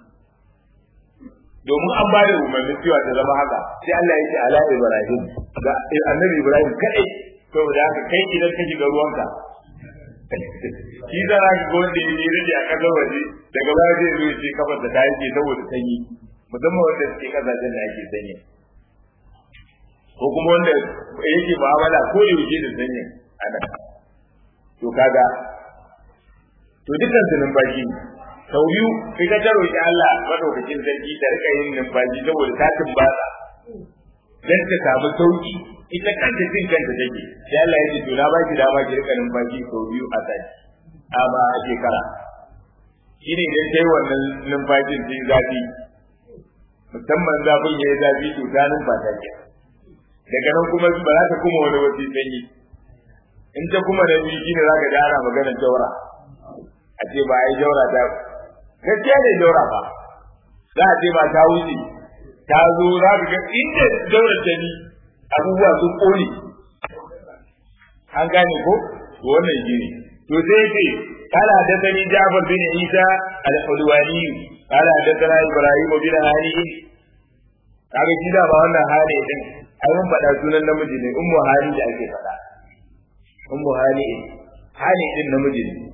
domin an ba da umarnin cewa ta zama haka sai Allah ya ce ala Ibrahim da annabi Ibrahim kadai saboda haka kai idan ka shiga ruwanka shi da za ka wanda ya yi rage a kasar waje daga baya zai zo ya ce kafar da ta yake saboda sanyi musamman wanda suke kasashen da ake sanyi ko kuma wanda yake mu'amala ko da yake da sanyi ana to kaga to dukkan su numfashi sau biyu kai ka taro ki Allah madaukakin sarki ta rika yin numfashi saboda ta tumbata dan ta samu sauki ita kanta jin kanta take sai Allah ya ce to na baki dama ki rika numfashi sau biyu a sati amma a shekara shine idan kai wannan numfashin sai zafi musamman zafin ya yi zafi to ta numfasa ke daga nan kuma ba za ta kuma wani wasu sanyi in ta kuma da biyu shine za ka ji ana magana jaura a ce ba a yi jaura ta gaskiya ne jaura ba za a ce ba ta wuce ta zo za ka ga inda jaura ta ni abubuwa sun ƙone an gane ko to wannan gini to sai ce قال حدثني جعفر بن عيسى الحلواني قال حدثنا ابراهيم بن هاني kaga shi da ba wannan hali din ai mun faɗa sunan namiji ne ummu hali da ake faɗa ummu hali hali din namiji ne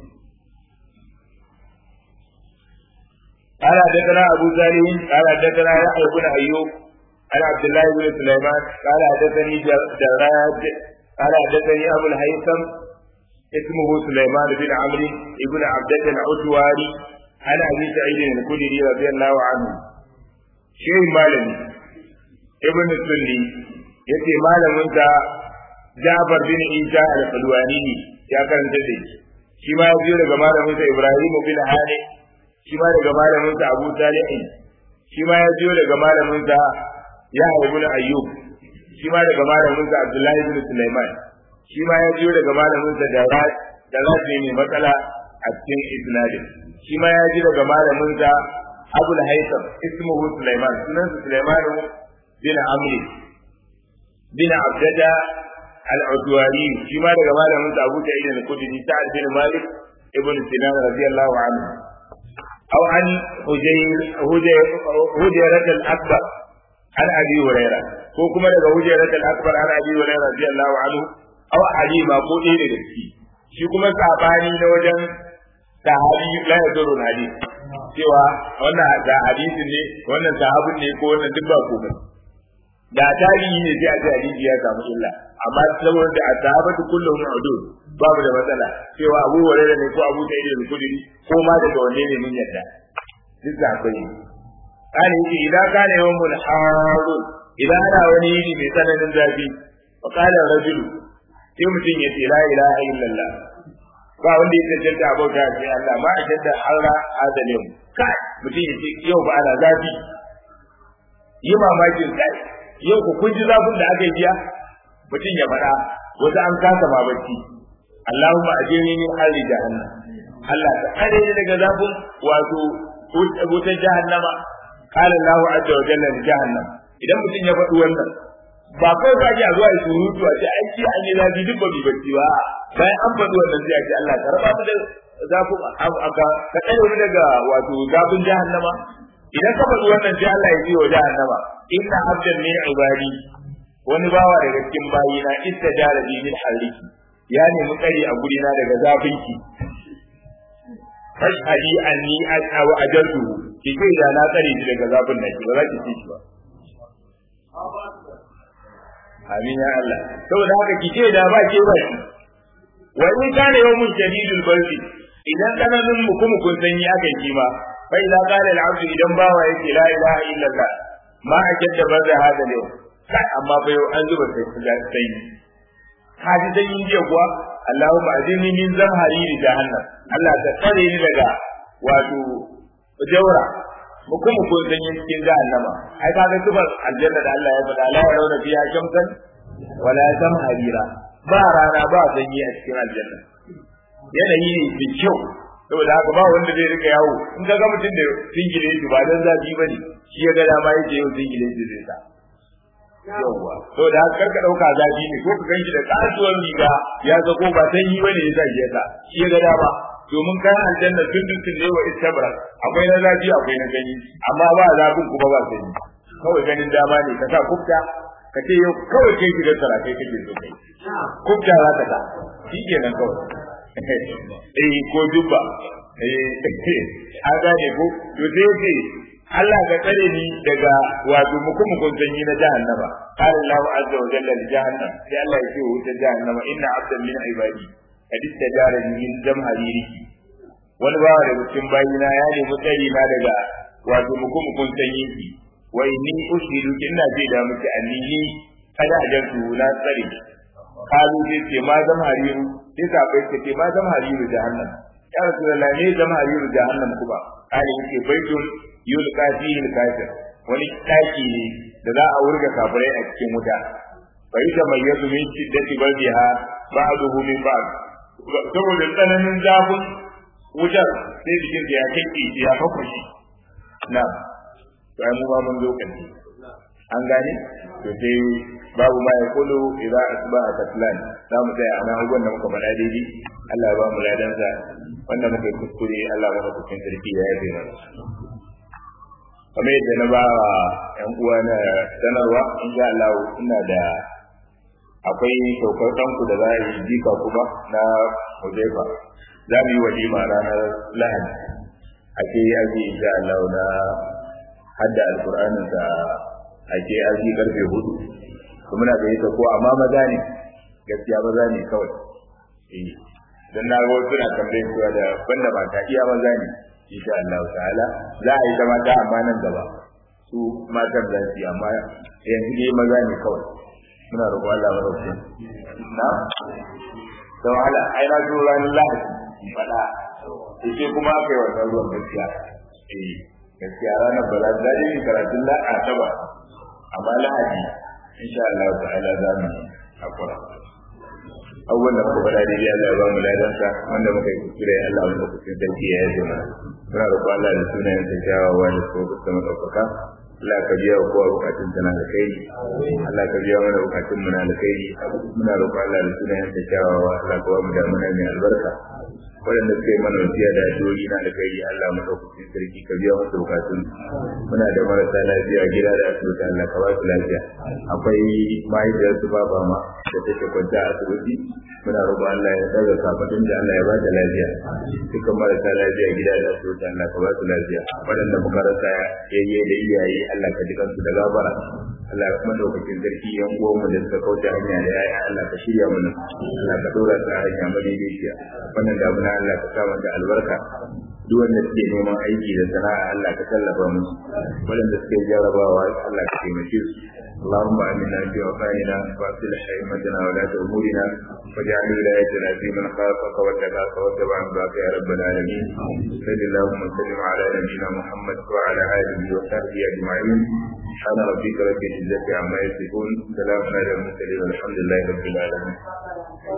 قال حدثنا ابو سالم قال حدثنا يحيى بن ايوب عن عبد الله بن سليمان قال حدثني جراد قال حدثني ابو الهيثم اسمه سليمان بن عمرو بن عبدة العتواري عن ابي سعيد الخدري رضي الله عنه شيء مالمي ابن السني yace malamin ta Jabir bin Isa al-Qalwani ya karanta da shi shi ma ya daga malamin sa Ibrahim bin Hani shi ma daga malamin sa Abu Salih shi ma ya daga malamin sa Yahya ibn Ayyub shi ma daga malamin sa Abdullah ibn Sulaiman shi ma ya jiyo daga malamin sa da da rafi mai matsala a cikin isnadin shi ma ya ji daga malamin sa Abul Haytham ismuhu Sulaiman sunan sa Sulaiman bin Amr bin Abdada al-Udwari shi ma daga malamin sa Abu Sa'id al-Khudri Sa'ad bin Malik ibn Sinan radiyallahu anhu aw an Hujayr Hujayr al-Akbar an abi huraira ko kuma daga hujjarat al-akbar an abi huraira radiyallahu anhu aw ali ma ko ɗaya daga ciki shi kuma sabani na wajen sahabi la yadurru hadith cewa wannan da hadisin ne wannan sahabin ne ko wannan duk ba komai da tarihi ne sai a ce hadisi ya samu illa amma saboda da sahabatu kulluhum udud babu da matsala cewa Abu Hurairah ne ko Abu Sa'id al-Khudri ko ma daga wanne ne mun yadda duk da akwai kana yake idan kana yawmul harun idan ana wani yini mai tsananin zafi fa qala rajulu sai mutum ya ce la ilaha illallah ba wanda ya tantance abota sai Allah ma a jadda harra azalim kai mutum ya ce yau ba ana zafi yi mamakin kai yau ku kun ji zafin da aka yi biya mutum ya faɗa wata an kasa ma bacci Allahumma ajini min harri jahannam Allah ta kare ni daga zafin wato wutar jahannama qala Allahu azza wa jalla li jahannam idan mutum ya faɗi wannan ba kai ka ji a zuwa yi surutu a ce ai shi an yi zafi duk ba bi bacci ba bayan an faɗi wannan sai a ce Allah ka raba mu da zafin aka ka tsare mu daga wato zafin jahannama idan ka faɗi wannan sai Allah ya ji wa jahannama inna abdan min ibadi wani bawa daga cikin bayina istajara bi min harriki ya nemi tsari a gurina daga zafinki fashhadi anni as'aw ajaltu ki kai da na tsare shi daga zafin nan ki ba za ki ci shi ba amin ya Allah saboda haka ki ce da ba ke ba shi wa in kana yawmun shadidul bardi idan tsananin mukumukun sanyi aka yi ma fa idza qala al-abdu idan bawa yake la ilaha illallah ma ajadda barda hada yau kai amma fa yau an zuba sai sai ka ji sanyin jiya kuwa Allahumma ajini min zamhariri jahannam Allah ta tsare ni daga wato jawra mukum ko sanyin cikin jahannama ai kaga tubar aljanna da Allah ya faɗa la yarawna fiha shamsan wala zamharira ba rana ba sanyi a cikin aljanna yanayi ne mai kyau saboda haka ba wanda zai rika yawo in ka ga mutum da singile shi ba dan zafi bane shi ya ga dama yake yau singile shi zai sa yawwa to da haka karka dauka zafi ne ko ka ganshi da kasuwar riga ya ga ko ba sanyi bane ya zage ka shi ya ga dama domin kayan aljanna tun dukkan ne wa istabra akwai na zafi akwai na gani amma ba zafin kuma ba sanyi kawai ganin dama ne ka sa kufta ka ce yau kawai kai shigar sarakai kake so kai kufta za ka sa shi kenan kawai eh ko jubba eh an gane ko to sai ce Allah ka tsare ni daga wato mukumukun sanyi na jahannama qala Allahu azza wa jalla li jahannam sai Allah ya ce wa wutar jahannama inna abdan min ibadi kad istajara min jamhariri wani bawa daga cikin bayina ya nemi tsari na daga wato mukumukun sanyi ki wa inni ushidu inna zai da miki annini kada ajantu na tsare kalu zai ce ma jamhariru sai sabai ce ce ma jamhariru jahannam ya rasulullahi ne jamhariru jahannam kuma kale yake baitun yulqa fihi al-kafir wani taki ne da za a wurga kafirai a cikin wuta fa yata mayyazu min shiddati bardiha ba'duhu min ba'd saboda tsananin zafin wutar sai jikin ya kike ya fafashi na to ai mu ba mun zo kan an gane to sai babu ma ya kulu idan asba a katlan za mu tsaya ana abubuwan da muka faɗa daidai Allah ya ba mu ladansa wanda muka yi kuskure Allah ya ba mu sarki ya yafe mana kamar yadda na ba wa ‘yan uwa na sanarwa in sha Allah ina da akwai saukar ɗanku da za a yi jika kuma na Huzaifa za mu yi walima ranar Lahadi ake yi aji in sha Allah na hadda alƙur'anin da ake aji karfe hudu kuma na gari ko amma maza ne gaskiya maza ne kawai eh dan na ga wasu na tambayin cewa da banda ba ta iya maza ne insha Allah ta'ala za a yi ta mata amma nan gaba su matan za su yi amma yanzu dai maza ne kawai muna roƙon Allah madaukakin na da wahala ai na zo ranar lahadi faɗa sai kuma aka yi wannan ruwan gaskiya eh gaskiya ranar ba za ta yi karatun la'a ta ba amma lahadi insha Allah ta'ala za mu hakura abubuwan da muka faɗa daidai Allah ya ba mu ladansa wanda muka yi kuskure Allah wanda kuskure sarki ya yaje mana muna roƙon Allah da sunayen sa kyawawa da su ga sama ɗaukaka Allah ka biya wa kowa bukatun sana da kai Allah ka biya mana bukatun mu na da kai muna roƙon Allah da sunayen ta kyawawa Allah ka ba mu da mana mai albarka waɗanda suka yi mana wasiya da addu'o'i na da kai Allah mu ɗaukakin sarki ka biya musu bukatun muna da marasa lafiya gida da asibiti Allah ka ba su lafiya akwai mahaifiyar su ba ma da take kwanta a asibiti muna roƙon Allah ya daga kafadin da Allah ya ba ta lafiya dukkan marasa lafiya gida da asibiti Allah ka ba su lafiya waɗanda muka rasa yayye da iyaye Allah ka ji kansu da gabara Allah ya kuma daukakin sarki yan uwanmu da suka kauce hanya da yaya Allah ka shirya mana Allah ka dora su a hanya madaidaiciya wannan damuna Allah ka sa mata albarka duk wanda suke neman aiki da sana'a Allah ka tallafa musu waɗanda suke jarabawa Allah ka taimake su اللهم آمنا في أوطاننا وأصلح أئمتنا ولاة أمورنا واجعل ولايتنا في من خافك واتقاك واتبع رضاك يا رب العالمين صل اللهم وسلم على نبينا محمد وعلى آله وصحبه أجمعين سبحان ربك رب العزة عما يصفون سلام على المرسلين والحمد لله رب العالمين